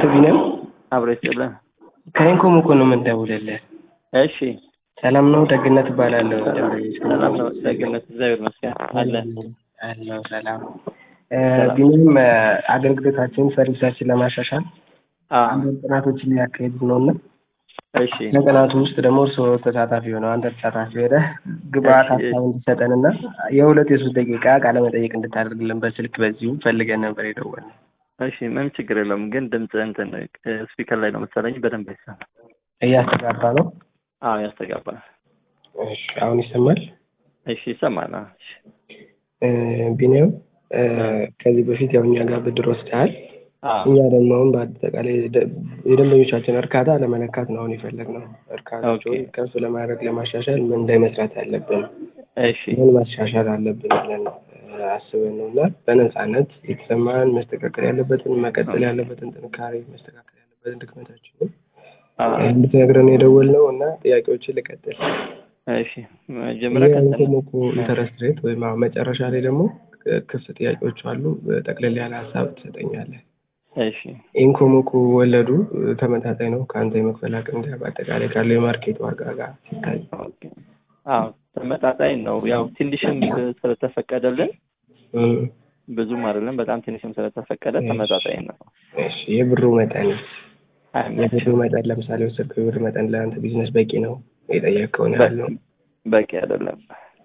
ቢኒያም አብሮ ይስጥልን። ከኢንኮም እኮ ነው የምንደውልልህ። እሺ ሰላም ነው? ደግነት እባላለሁ። ሰላም ነው። ደግነት እግዚአብሔር ይመስገን አለ አለው ሰላም። ቢኒያም አገልግሎታችን ሰርቪሳችን ለማሻሻል አንዳንድ ጥናቶችን እያካሄድ ነው እና እሺ ከጥናቱ ውስጥ ደግሞ እርስዎ ተሳታፊ ሆነው አንተ ተሳታፊ ሆነህ ግብአት እሺ። ሀሳብ እንዲሰጠን እና የሁለት የሶስት ደቂቃ ቃለ መጠይቅ እንድታደርግልን በስልክ በዚሁ ፈልገን ነበር የደወልነው። እሺ ምንም ችግር የለውም። ግን ድምፅ እንትን ስፒከር ላይ ነው መሰለኝ በደንብ አይሰማም። እያስተጋባ ነው። አዎ ያስተጋባል። እሺ፣ አሁን ይሰማል? እሺ ይሰማል። አዎ፣ እሺ እ፣ ቢኒያም እ፣ ከዚህ በፊት ያው እኛ ጋር ብድር ወስደሃል። አዎ እኛ ደግሞ አሁን በአጠቃላይ ደ- የደንበኞቻችን እርካታ ለመለካት ነው አሁን የፈለግነው። እርካታቸውን ኦኬ። ከፍ ለማድረግ ለማሻሻል ምን ላይ መስራት አለብን፣ እሺ ምን ማሻሻል አለብን ብለን እ፣ አስበን ነው እና በነፃነት የተሰማን መስተካከል ያለበትን መቀጠል ያለበትን ጥንካሬ መስተካከል ያለበትን ድክመታችንን አዎ፣ እንድትነግረን የደወልነው እና ጥያቄዎችን ልቀጥል። እሺ መጀመሪያ ቀጥል። የኢንኮሞኮ ኢንተረስት ሬት ወይም አሁን መጨረሻ ላይ ደግሞ እ፣ ክፍት ጥያቄዎች አሉ። ጠቅለል ያለ ሀሳብ ትሰጠኛለህ። እሺ ኢንኮሞኮ ወለዱ እ፣ ተመጣጣኝ ነው ከአንተ የመክፈል አቅም ጋር በአጠቃላይ ካለው የማርኬት ዋጋ ጋር ሲታይ? ኦኬ። አዎ ተመጣጣኝ ነው። ያው ትንሽም ስለተፈቀደልን እ፣ ብዙም አይደለም፣ በጣም ትንሽም ስለተፈቀደ ተመጣጣኝ ነው። እሺ የብሩ መጠን አይመችም። የብሩ መጠን ለምሳሌ ወሰድከው የብር መጠን ለአንተ ቢዝነስ በቂ ነው የጠየቅከውን ያህል ነው? በቂ አይደለም።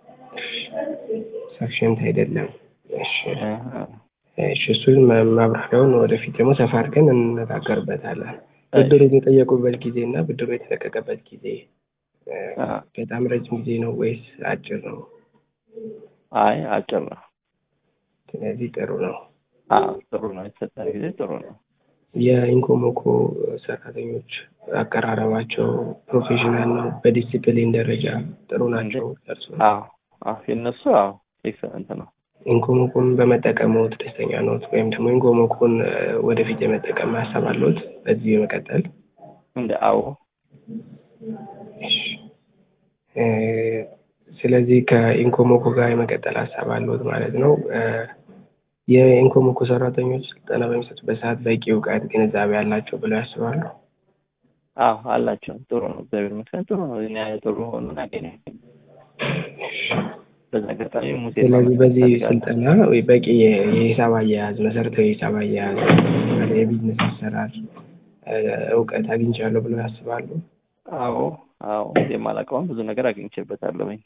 ሰፊሽንት አይደለም። እሺ አዎ። እሺ እሱን ማ- ማብራሪያውን ወደፊት ደግሞ ሰፋ አድርገን እንነጋገርበታለን። ብድሩን የጠየቁበት ጊዜ እና ብድሩ የተለቀቀበት ጊዜ እ፣ አዎ። በጣም ረጅም ጊዜ ነው ወይስ አጭር ነው? አይ አጭር ነው። ስለዚህ ጥሩ ነው። አዎ ጥሩ ነው። የተሰጠን ጊዜ ጥሩ ነው። የኢንኮሞኮ ሰራተኞች አቀራረባቸው ፕሮፌሽናል ነው። በዲሲፕሊን ደረጃ ጥሩ ናቸው። እርሱ አዎ አዎ የእነሱ አዎ ኤክሰለንት ነው። ኢንኮሞኮን በመጠቀምዎት ደስተኛ ነዎት? ወይም ደግሞ ኢንኮሞኮን እ፣ ወደፊት የመጠቀም ሀሳብ አለዎት? በዚህ የመቀጠል እንደ አዎ እሺ። እ፣ ስለዚህ ከኢንኮሞኮ ጋር የመቀጠል ሀሳብ አለዎት ማለት ነው። እ፣ የኢንኮሞኮ ሰራተኞች ስልጠና በሚሰጡበት ሰዓት በቂ እውቀት፣ ግንዛቤ አላቸው ብለው ያስባሉ? አዎ አላቸው። ጥሩ ነው። እግዚአብሔር ይመስገን ጥሩ ነው። እኛ ጥሩ ሆኖ እናገኘ በዛ አጋጣሚ ሙሴ ስለዚህ በዚህ ስልጠና ወይ በቂ የ- የሂሳብ አያያዝ መሰረታዊ የሂሳብ አያያዝ የቢዝነስ አሰራር እ፣ እውቀት አግኝቻለሁ ብለው ያስባሉ? አዎ አዎ የማላውቀውን ብዙ ነገር አግኝቼበታለሁኝ።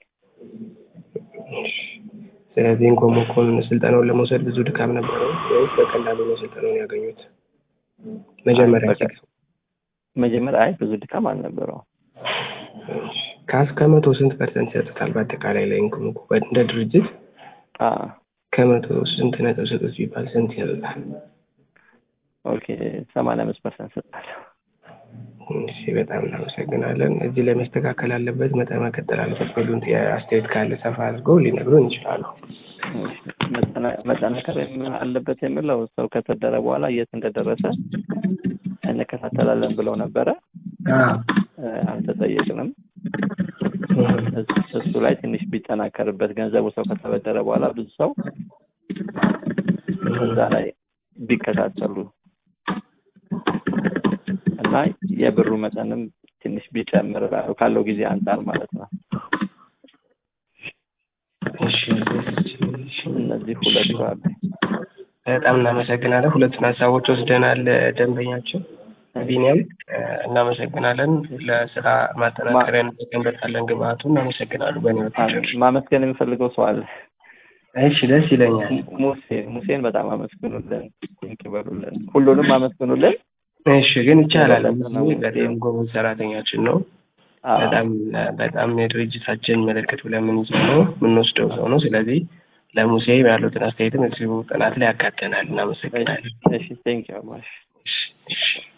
ስለዚህ ኢንኮሞኮን ስልጠናውን ለመውሰድ ብዙ ድካም ነበረው ወይስ በቀላሉ ነው ስልጠናውን ያገኙት? መጀመሪያ አይ፣ በቃ ሲገቡ መጀመሪያ አይ ብዙ ድካም አልነበረውም። ከአስ ከመቶ ስንት ፐርሰንት ይሰጡታል? በአጠቃላይ ላይ ኢንኮሞኮ እንደ ድርጅት አዎ ከመቶ ስንት ነጥብ ስጡት ቢባል ስንት ይሰጡታል? ኦኬ ሰማንያ አምስት ፐርሰንት ሰጣለሁ። እሺ በጣም እናመሰግናለን። እዚህ ላይ መስተካከል አለበት መጠን መቀጠል አለበት ሚሉን አስተያየት ካለ ሰፋ አድርገው ሊነግሩን ይችላሉ። መጠና- መጠናከር የም- አለበት የሚለው ሰው ከተደረ በኋላ የት እንደደረሰ እንከታተላለን ብለው ነበረ። እ፣ አልተጠየቅንም። እስ- እሱ ላይ ትንሽ ቢጠናከርበት ገንዘቡ ሰው ከተበደረ በኋላ ብዙ ሰው እዛ ላይ ቢከታተሉ እና የብሩ መጠንም ትንሽ ቢጨምር እላለሁ ካለው ጊዜ አንጻር ማለት ነው። እሺ እነዚህ ሁለቱ አሉ። በጣም እናመሰግናለን። ሁለቱን ሀሳቦች ወስደናል። ደንበኛችን ቢኒያም እ፣ እናመሰግናለን። ለስራ ማጠናከሪያ እንጠቀምበታለን። ግብአቱ እናመሰግናሉ። በእኔ በኩል ማመስገን የሚፈልገው ሰው አለ። እሺ፣ ደስ ይለኛል። mu- ሙሴ ሙሴን በጣም አመስግኑልን፣ ቴንክ በሉልን፣ ሁሉንም አመስግኑልን። እሺ፣ ግን ይቻላል። ሁለቱን ነው በጣም ጎበዝ ሰራተኛችን ነው። አዎ፣ በጣም በጣም የድርጅታችን ምልክት ብለን የምንይዘው ነው የምንወስደው ሰው ነው። ስለዚህ ለሙሴ ያሉትን አስተያየትም እዚሁ ጥናት ላይ ያካተናል። እናመሰግናለን። እሺ ቴንክ ዩ እሺ፣ እሺ።